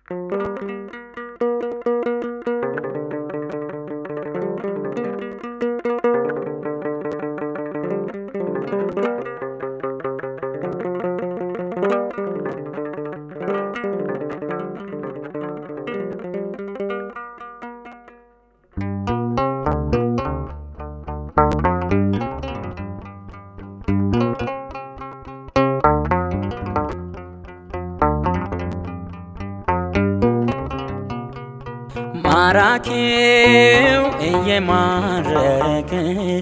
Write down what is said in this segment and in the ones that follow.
ማራኪው እየማረከ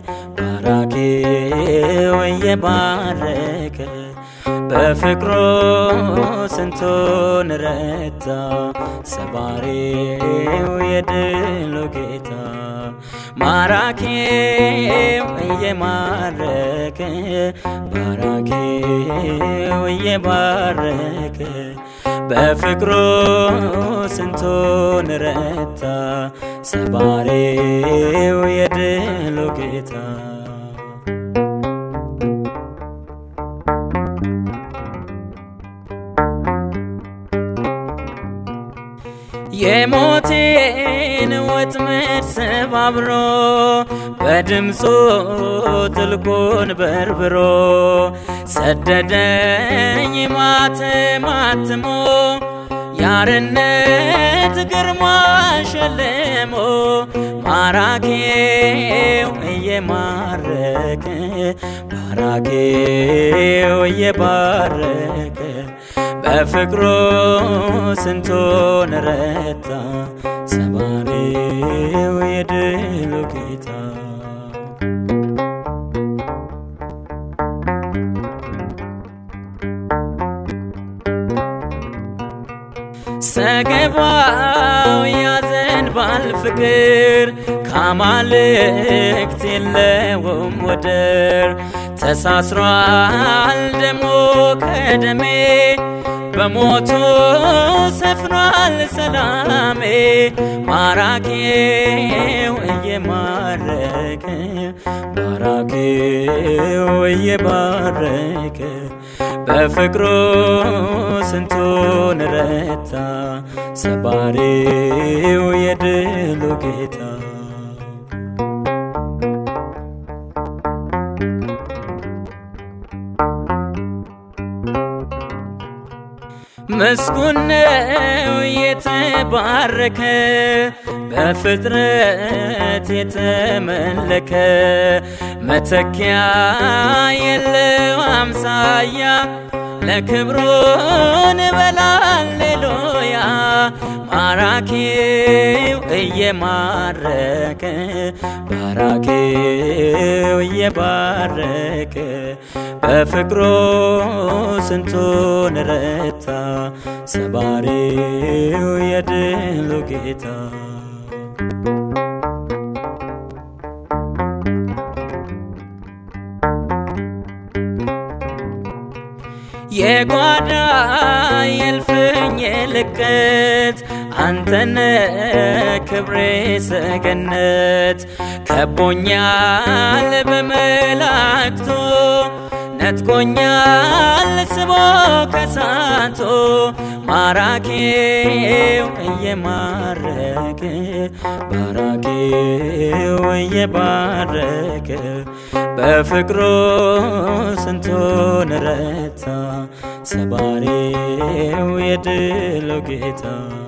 ማራኪው እየባረከ በፍቅሩ ስንቱን ረታ ሰባሪው የድሉ ጌታ ማራኪው እየማረከ ባራኪው እየባረከ በፍቅሩ ስንቱን ረታ ሰባሪው የድሉ ጌታ የሞቴን ወጥመድ ሰባብሮ በድምፁ ጥልቁን በርብሮ ሰደደኝ ማተማትሞ ያርነት ግርማ ሸልሞ ማራኪው እየማረከ ማራኪው እየባረከ በፍቅሩ ስንቱን ረታ ሰባሪው የድሉ ጌታ ሰገባው ያዘንባል ፍቅር ከአማልክት የለውም ወደር ተሳስሯል ደሞ ከደሜ በሞቱ ሰፍኗል ሰላሜ ማራኪው እየማረከ ማራኪው እየባረከ በፍቅሩ ስንቱን ረታ ሰባሪው የድሉ ጌታ ምስጉን ነው የተባረከ በፍጥረት የተመለከ መተኪያ የለው አምሳያ ለክብሩን በላሌሉያ ማራኪው እየማረከ ባራኪው እየባረከ በፍቅሩ ስንቱን ረታ ሰባሪው የድሉ ጌታ የጓዳ የልፍኝ ልቀት አንተነ ክብሬ ሰገነት ከቦኛል በመላእክቱ ነጥቆኛል ስቦ ከሳቶ ማራኪው እየማረከ ባራኪው እየባረከ በፍቅሩ ስንቱን ረታ ሰባሪው የድሉ ጌታ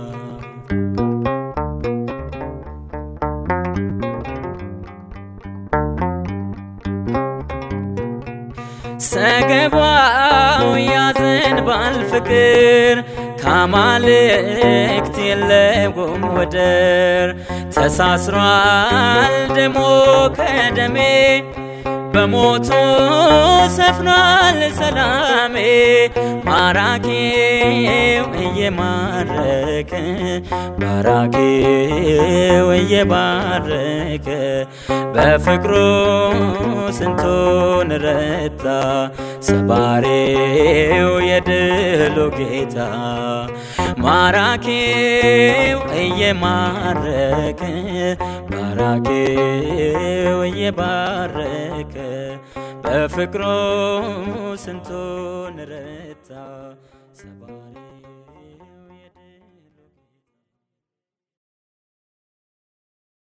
ሰገባው ያዘንባል ፍቅር ከአማልክት የለውም ወደር ተሳስሯል ደሞ ከደሜ በሞቱ ሰፍኗል ሰላሜ ማራኪው እየማረከ ባራኪው እየባረከ በፍቅሩ ስንቱን ረታ ሰባሪው የድሉ ጌታ ማራኪው እየማረከ ባራኪው እየባረከ በፍቅሩ ስንቱን ረታ